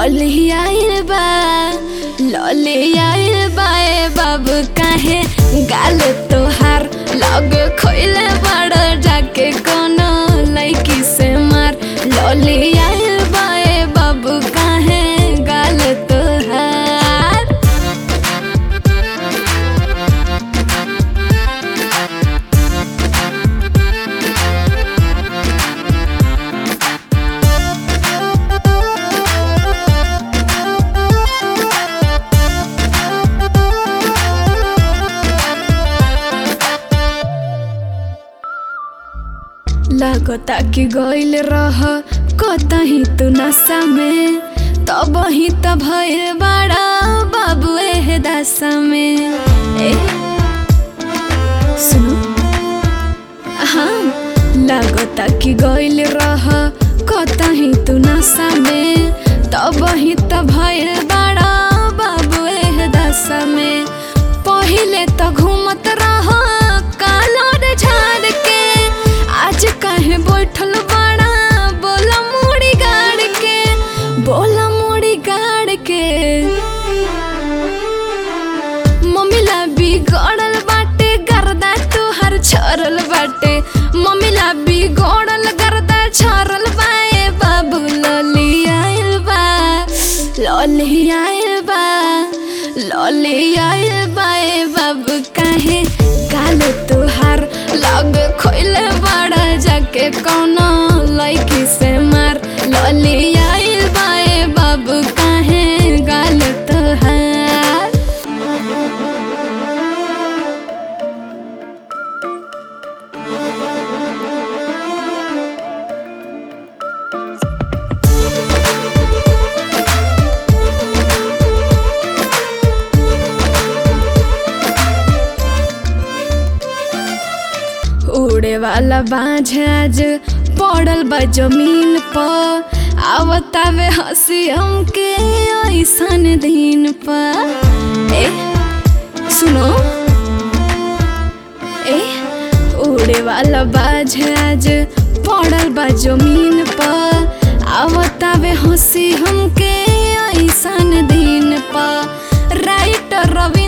लॉली आइल बा लॉली आइल बा ए बाबू काहे गाल तोहार लग खोइले बड़ जाके कोनो लड़की से मार लॉली आइल बा ए बाबू काहे गाल तोहार लगता कि गइल रह कतही तू नशा में तब ही त भइल बड़ा बाबू एह दशा में ए सुनो हाँ लगता कि गइल रह कतही तू नशा में तब ही त भइल बड़ा बाबू एह दशा में पहिले त घूमत रह कालर झाड़ के आज काहे बैठल बड़ा बोला मुड़ी गाड़ के बोला मुड़ी गाड़ के मम्मीला बिगड़ल बाटे गर्दा तोहर छरल बाटे मम्मीला बिगड़ल गर्दा छरल बाए बाबू लली आइल बा लली आइल बा लली आइल बाए बाबू काहे गाल तोहार लग खोइले बड़ा जाके कौनो लड़की से मार लली आइल बाए बाबू काहे गाल तोहार उड़े वाला बाझ आज पड़ल बा जमीन पर आवतावे हंसी हमके ऐसन दिन पर ए सुनो ए उड़े वाला बाझ आज पड़ल बा जमीन पर आवतावे हंसी हमके ऐसन दिन पर राइटर रवि